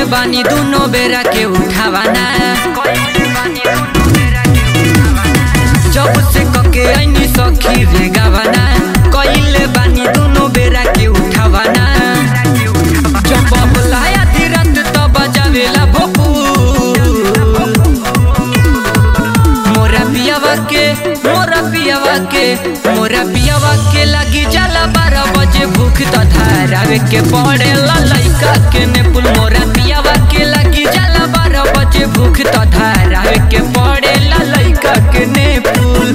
बानी दुनो बेरा के उठावाना जब से कके ऐनी सखी रे गावाना कइले बानी दुनो बेरा के उठावाना जब बबलाया धीरत त बजावेला भोपू मोरा पियावा के मोरा पियावा के मोरा पियावा के लगी जाला बारह बजे भूख त धारावे के पड़ेला लइका के ने पुल मोरा पियावा के लगी जाला बारह बजे भूख त धारावे के पड़ेला लइका के ने पुल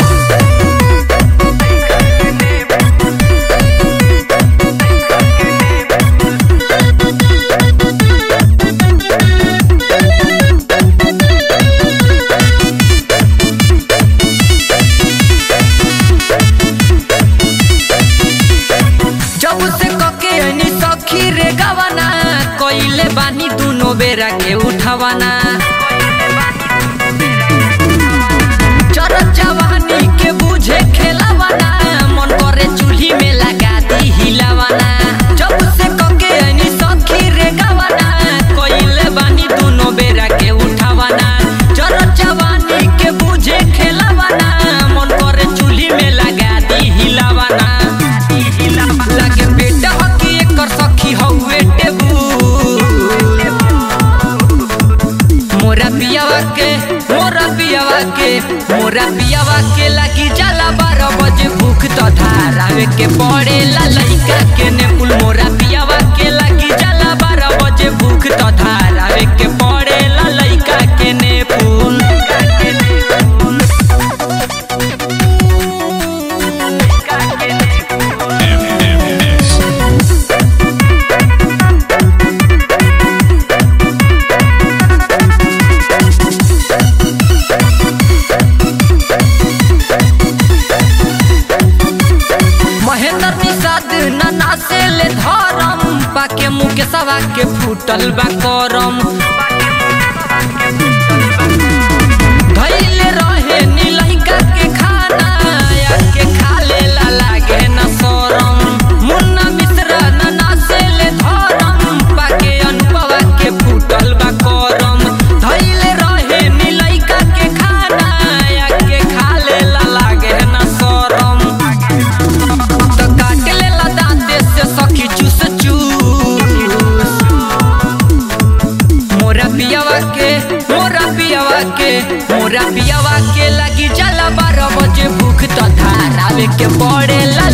जब से कके ऐनी सखी रे गवाना कइले बानी दुनो बेरा के उठावाना चर जवानी के बुझे खेलावाना मन करे चूल्ही में लगा दी हिलावाना जब से कके ऐनी सखी रे गवाना कइले बानी दुनो बेरा के उठावाना चर जवानी के बुझे खेलावाना मन करे चूल्ही में लगा दी हिलावाना लागे बेटा हकी एकर सखी हउए टेबुल मोरा पियावा के मोरा पियावा के मोरा पियावा के लगी जाला बारह बजे भूख तो धारावे के पड़ेला लइका के ने पुल मोरा पियावा के लगी जाला बारह बजे भूख तो धारावे के पड़ेला लइका के ने पुल महेंद्र निषाद नाना से ले धरम पाके मुके सवा के फूटल बा करम धैले रहे नीलहिका के खाना या के खा लेला लागे न शरम मुन्ना मिश्रा नाना से ले धरम पाके अनुभवा के फूटल बा करम धैले रहे नीलहिका के खाना या के खा लेला लागे न शरम त काट लेला दाँते से सखी चूस चूस मोरा पियावा के मोरा पियावा के मोरा पियावा के लगी जाला बारह बजे भूख त धारावे के पड़ेला